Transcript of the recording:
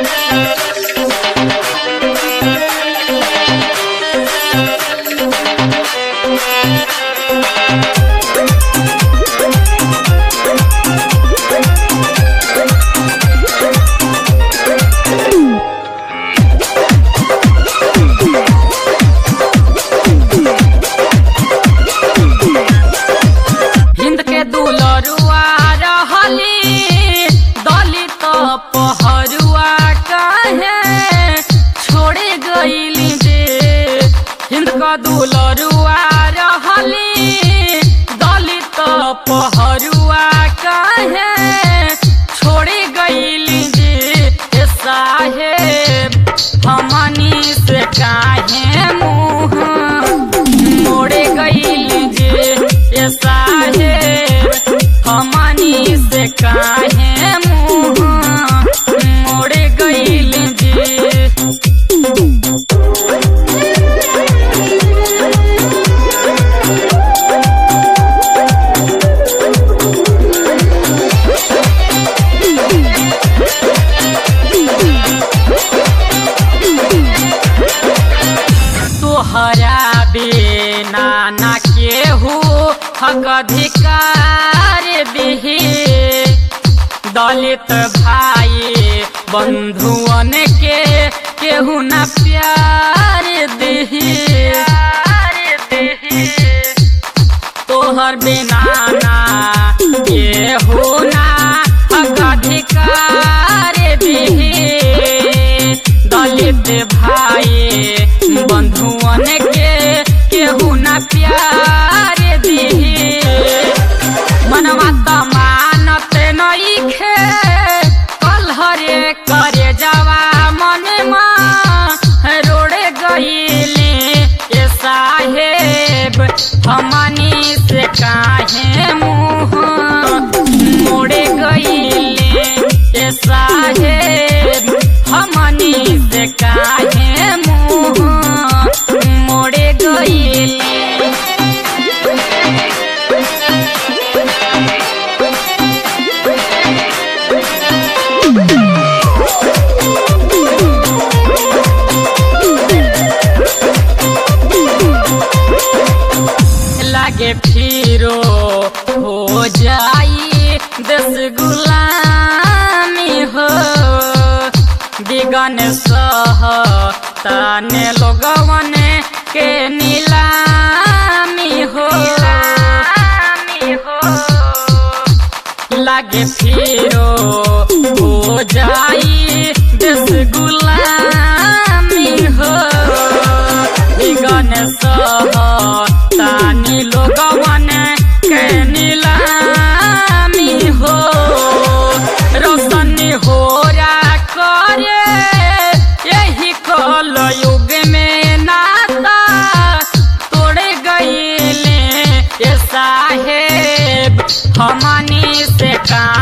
हिंद के दुलरुआ रहली दलित पहरुआ काहे छोड़े गईली जे हिंद का दुलरुआ रहली दलित पहरुआ काहे छोड़े गईली जे ए साहेब हमनी से काहे मुँह मोड़े गईली जे ए साहेब हमनी से काहे मुँह मोड़े गईली जे तोहरा बिना ना केहू हक अधिकार दिही दलित भाई बंधुअन के केहू न प्यार दिही तोहर बिना ना केहू ना हक अधिकार दिही दलित भाई बंधुअन के केहू न प्यार दिही मनवा त मानत नइखे कलहरे करे जावा मनमा रोड़े गईले ए साहेब हमनी से काहे मुँह मोड़े गईले ए साहेब हमनी से काहे मुँह मोड़े गईले लागे फिरो हो जाई दस गुलामी हो बिगन सह ताने लोगवन के नीलामी हो लागे फिरो हो जाई दस गुलामी हो बिगन सह तानी लोगवन के नीलामी हो रोशनी हो रा करे यही कल युग में नाता तोड़े गईले ए साहेब हमनी से का